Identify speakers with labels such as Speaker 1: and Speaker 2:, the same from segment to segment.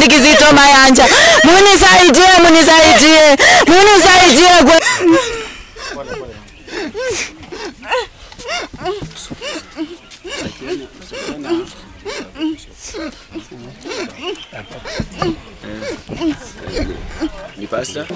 Speaker 1: sendi Kizito Mayanja, munisaidie, munisaidie, munisaidie kwe
Speaker 2: Ni pasta?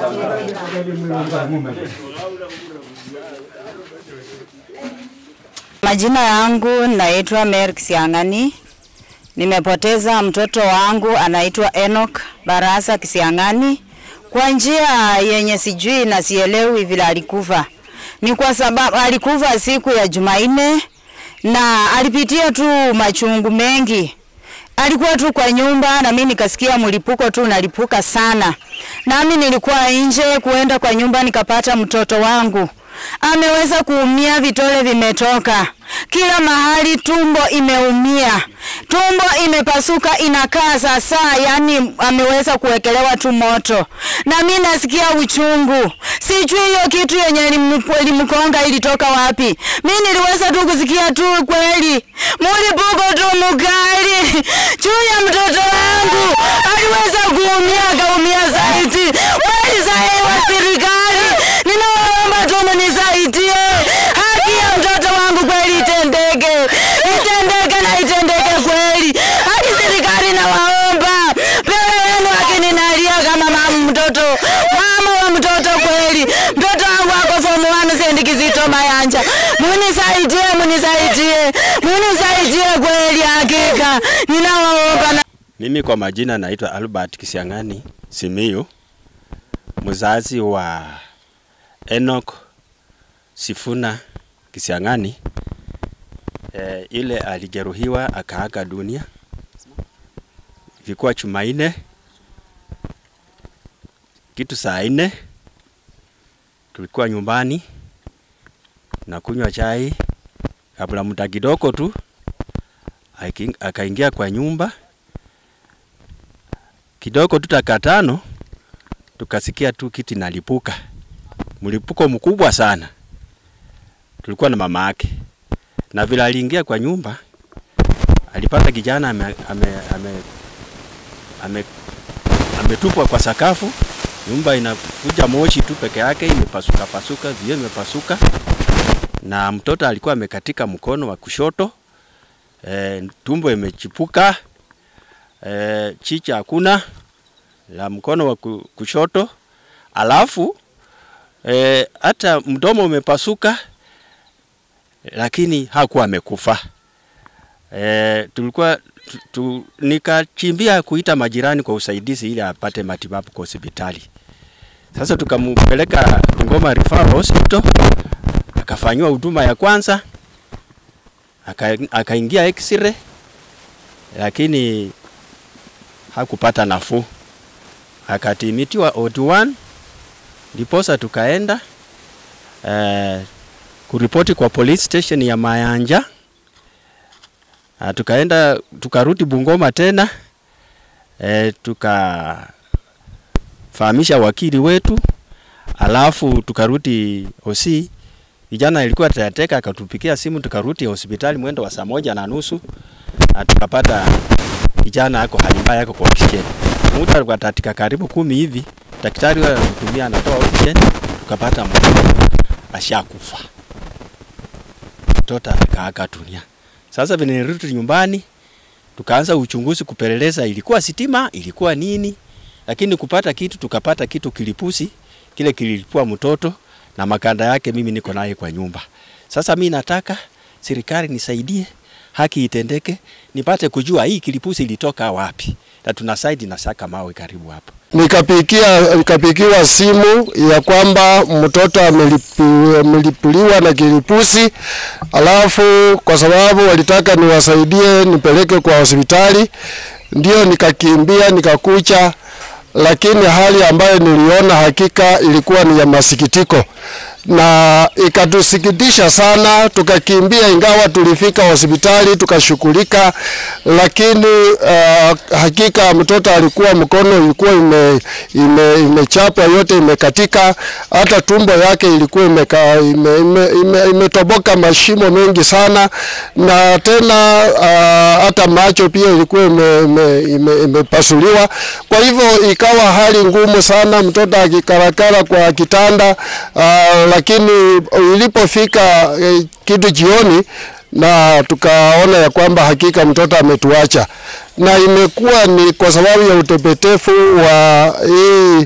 Speaker 1: Majina yangu naitwa Mary Kisiang'ani. Nimepoteza mtoto wangu anaitwa Enoch Barasa Kisiang'ani kwa njia yenye sijui na sielewi vile alikufa. Ni kwa sababu alikufa siku ya Jumanne na alipitia tu machungu mengi. Alikuwa tu kwa nyumba na mimi nikasikia mlipuko tu unalipuka sana. Nami nilikuwa nje kuenda kwa nyumba nikapata mtoto wangu ameweza kuumia, vitole vimetoka kila mahali, tumbo imeumia, tumbo imepasuka, inakaa sasa, yani ameweza kuwekelewa tu moto, na mimi nasikia uchungu. Sijui hiyo kitu yenye ilimu- ilimkonga ilitoka wapi. Mimi niliweza tu kusikia tu kweli mlipuko tu mkali juu ya mtoto wangu, aliweza kuumia, akaumia zaidi. Kweli sahi wa serikali, ninaomba tu mnisaidie, haki ya mtoto wangu kweli itendeke, itendeke na itendeke kweli. Hadi serikali nawaomba, mbele yenu akininalia kama mama mtoto, mama wa mtoto kweli, mtoto wangu ako form 1 sendi Kizito Mayanja, munisaidie, munisaidie, munisaidie kweli, hakika ninawaomba na
Speaker 2: Mimi kwa majina naitwa Albert Kisiang'ani Simiyu, mzazi wa Enoch Sifuna Kisiang'ani. E, ile alijeruhiwa akaaga dunia, ilikuwa Jumanne kitu saa nne, tulikuwa nyumbani na kunywa chai, kabla muda kidogo tu aking- akaingia kwa nyumba kidogo tu dakika tano tukasikia tu kiti nalipuka, mlipuko mkubwa sana. Tulikuwa na mama yake, na vile aliingia kwa nyumba alipata kijana ame, ame, ame, ame, ametupwa kwa sakafu. Nyumba inakuja moshi tu peke yake, imepasuka pasuka, vioo imepasuka, na mtoto alikuwa amekatika mkono wa kushoto, e, tumbo imechipuka e, chicha hakuna la mkono wa ku- kushoto, alafu e, hata mdomo umepasuka, lakini hakuwa amekufa. E, tulikuwa tu, tu, nikachimbia kuita majirani kwa usaidizi ili apate matibabu kwa hospitali. Sasa tukampeleka Ngoma Referral Hospital, akafanyiwa huduma ya kwanza, aka- akaingia x-ray, lakini hakupata nafuu, akatimitiwa OD1, ndiposa tukaenda eh, kuripoti kwa police station ya Mayanja. Ah, tukaenda tukarudi Bungoma tena eh, tukafahamisha wakili wetu, alafu tukarudi OC. Vijana ilikuwa tateka, akatupikia simu, tukarudi hospitali mwendo wa saa moja na nusu na tukapata kijana ako hali mbaya, ako kwa oxygen. Muda wa dakika karibu kumi hivi, daktari wale anamtumia anatoa oxygen, tukapata mtoto ashakufa, mtoto akaaga dunia. Sasa vile nilirudi nyumbani, tukaanza uchunguzi kupeleleza, ilikuwa sitima, ilikuwa nini, lakini kupata kitu, tukapata kitu kilipusi, kile kililipua mtoto na makanda yake, mimi niko naye kwa nyumba. Sasa mi nataka serikali nisaidie, haki itendeke, nipate kujua hii kilipusi ilitoka wapi, na tuna side na Saka Mawe karibu hapo.
Speaker 3: Nikapikia, nikapikiwa simu ya kwamba mtoto amelipu- amelipuliwa na kilipusi, alafu kwa sababu walitaka niwasaidie nipeleke kwa hospitali, ndio nikakimbia nikakucha, lakini hali ambayo niliona hakika ilikuwa ni ya masikitiko. na ikatusikitisha sana, tukakimbia, ingawa tulifika hospitali tukashughulika, lakini uh, hakika mtoto alikuwa mkono ilikuwa ime, ime, imechapwa yote imekatika, hata tumbo yake ilikuwa imeka, ime, ime, ime, imetoboka mashimo mengi sana, na tena uh, hata macho pia ilikuwa imepasuliwa ime, ime, imepasuliwa. kwa hivyo ikawa hali ngumu sana, mtoto akikarakara kwa kitanda uh, lakini ilipofika eh, kitu jioni na tukaona ya kwamba hakika mtoto ametuacha, na imekuwa ni kwa sababu ya utepetefu wa hii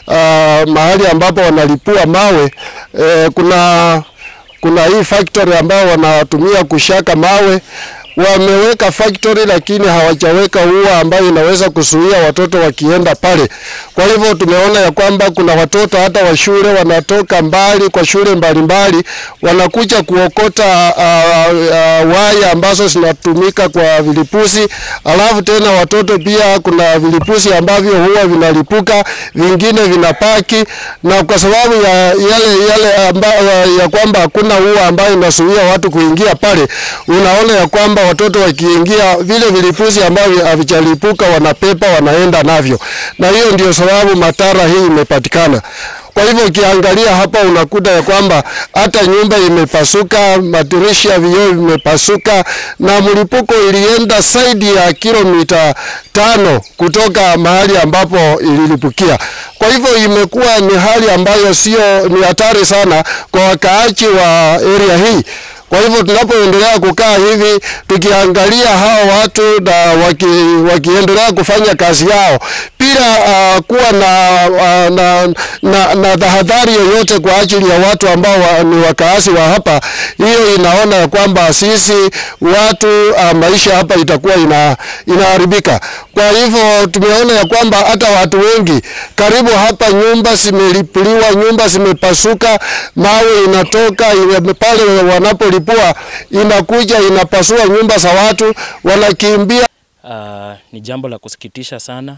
Speaker 3: uh, mahali ambapo wanalipua mawe eh, kuna kuna hii factory ambao wanatumia kushaka mawe wameweka factory lakini hawajaweka ua ambayo inaweza kuzuia watoto wakienda pale. Kwa hivyo tumeona ya kwamba kuna watoto hata wa shule wanatoka mbali kwa shule mbalimbali wanakuja kuokota uh, uh, waya ambazo zinatumika kwa vilipuzi, alafu tena watoto pia kuna vilipuzi ambavyo huwa vinalipuka, vingine vinapaki, na kwa sababu ya yale yale amba, ya kwamba hakuna ua ambayo inazuia watu kuingia pale, unaona ya kwamba watoto wakiingia vile vilipuzi ambavyo havijalipuka wanapepa wanaenda navyo, na hiyo ndio sababu matara hii imepatikana. Kwa hivyo ukiangalia hapa unakuta ya kwamba hata nyumba imepasuka, madirisha vioo vimepasuka, na mlipuko ilienda zaidi ya kilomita tano kutoka mahali ambapo ililipukia. Kwa hivyo imekuwa ni hali ambayo sio, ni hatari sana kwa wakaaji wa area hii. Kwa hivyo tunapoendelea kukaa hivi tukiangalia hao watu na waki, wakiendelea kufanya kazi yao bila uh, kuwa na, uh, na, na, na tahadhari yoyote kwa ajili ya watu ambao wa, ni wakazi wa hapa, hiyo inaona ya kwamba sisi watu uh, maisha hapa itakuwa ina, inaharibika. Kwa hivyo tumeona ya kwamba hata watu wengi karibu hapa, nyumba zimelipuliwa, nyumba zimepasuka, mawe inatoka ina, pale wanapolipua inakuja inapasua nyumba za watu, wanakimbia.
Speaker 4: Uh, ni jambo la kusikitisha sana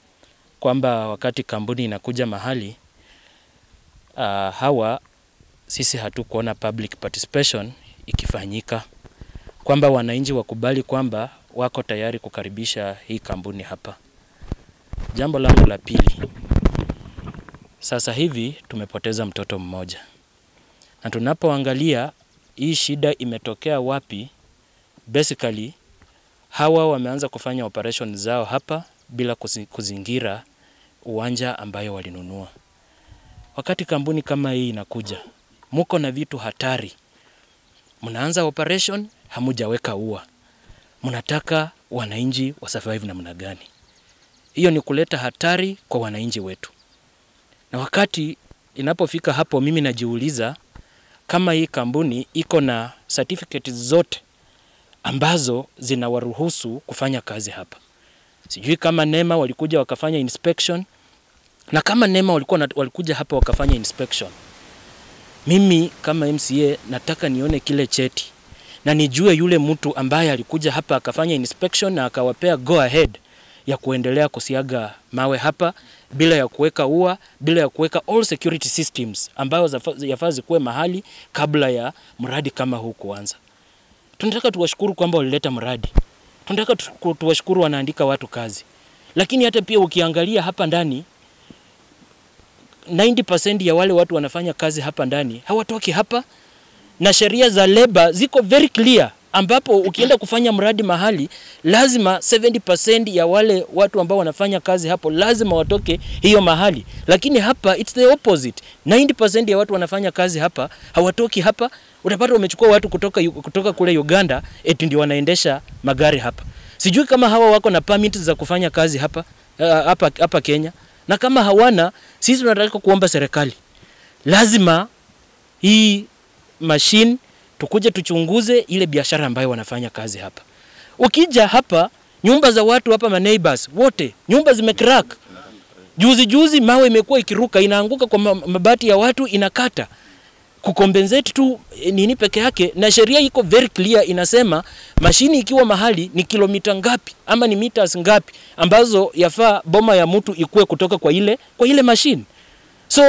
Speaker 4: kwamba wakati kampuni inakuja mahali uh, hawa sisi hatukuona public participation ikifanyika, kwamba wananchi wakubali kwamba wako tayari kukaribisha hii kampuni hapa. Jambo langu la pili, sasa hivi tumepoteza mtoto mmoja, na tunapoangalia hii shida imetokea wapi, basically hawa wameanza kufanya operation zao hapa bila kuzingira uwanja ambayo walinunua. Wakati kampuni kama hii inakuja, muko na vitu hatari, mnaanza operation, hamujaweka ua, mnataka wananchi wa survive namna gani? Hiyo ni kuleta hatari kwa wananchi wetu. Na wakati inapofika hapo, mimi najiuliza kama hii kampuni iko na certificate zote ambazo zinawaruhusu kufanya kazi hapa. Sijui kama NEMA walikuja wakafanya inspection, na kama NEMA walikuwa na, walikuja hapa wakafanya inspection, mimi kama MCA nataka nione kile cheti na nijue yule mtu ambaye alikuja hapa akafanya inspection na akawapea go ahead ya kuendelea kusiaga mawe hapa bila ya kuweka ua, bila ya kuweka all security systems ambayo yafaa zikuwe mahali kabla ya mradi kama huu kuanza. Tunataka tuwashukuru kwamba walileta mradi, tunataka tuwashukuru wanaandika watu kazi, lakini hata pia ukiangalia hapa ndani 90% ya wale watu wanafanya kazi hapa ndani hawatoki hapa, na sheria za leba ziko very clear ambapo ukienda kufanya mradi mahali lazima 70% ya wale watu ambao wanafanya kazi hapo lazima watoke hiyo mahali, lakini hapa it's the opposite. 90% ya watu wanafanya kazi hapa hawatoki hapa. Utapata wamechukua watu kutoka, kutoka kule Uganda eti ndio wanaendesha magari hapa. Sijui kama hawa wako na permit za kufanya kazi hapa, uh, hapa, hapa Kenya, na kama hawana, sisi tunataka kuomba serikali lazima hii machine tukuje tuchunguze ile biashara ambayo wanafanya kazi hapa. Ukija hapa nyumba za watu hapa, ma neighbors wote nyumba zimecrack. Juzi juzi mawe imekuwa ikiruka inaanguka kwa mabati ya watu inakata kukompensate tu nini peke yake, na sheria iko very clear, inasema mashini ikiwa mahali ni kilomita ngapi ama ni meters ngapi ambazo yafaa boma ya mtu ikue kutoka kwa ile kwa ile mashine. So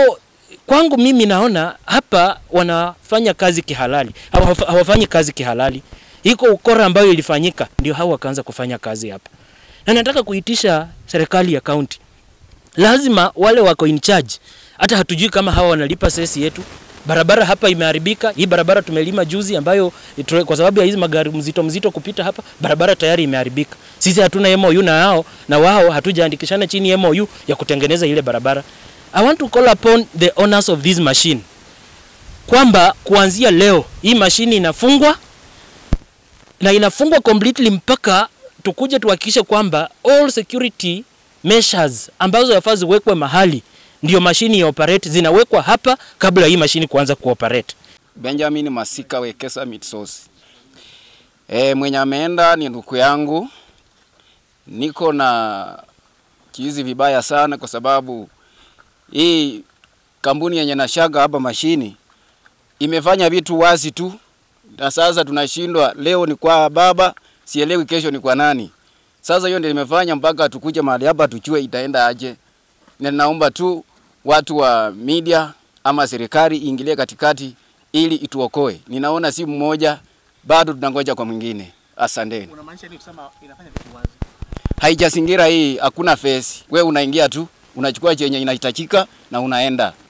Speaker 4: kwangu mimi naona hapa wanafanya kazi kihalali, Hawafa- hawafanyi kazi kihalali. Iko ukora ambayo ilifanyika, ndio hao wakaanza kufanya kazi hapa, na nataka kuitisha serikali ya kaunti, lazima wale wako in charge, hata hatujui kama hawa wanalipa sesi yetu. Barabara hapa imeharibika. Hii barabara tumelima juzi, ambayo itu- kwa sababu ya hizi magari mzito mzito kupita hapa, barabara tayari imeharibika. Sisi hatuna MOU na hao na wao hatujaandikishana chini ya MOU ya kutengeneza ile barabara. I want to call upon the owners of this machine kwamba kuanzia leo hii mashine inafungwa na inafungwa completely mpaka tukuje tuhakikishe kwamba all security measures ambazo yafaa ziwekwe mahali ndio mashini ya operate zinawekwa hapa kabla hii mashini kuanza kuoperate.
Speaker 5: Benjamin Masika Wekesa Mitsosi. E, mwenye ameenda ni ndugu yangu. Niko na kizi vibaya sana kwa sababu hii kampuni yenye nashaga hapa mashini imefanya vitu wazi tu, na sasa tunashindwa. Leo ni kwa baba, sielewi kesho ni kwa nani. Sasa hiyo ndio imefanya mpaka tukuje mahali hapa tujue itaenda aje, na naomba tu watu wa media ama serikali iingilie katikati ili ituokoe. Ninaona si mmoja, bado tunangoja kwa mwingine. Asanteni.
Speaker 6: Unamaanisha nini kusema inafanya vitu wazi?
Speaker 5: Haijazingira hii, hakuna fesi. We unaingia tu unachukua chenye inahitajika na unaenda.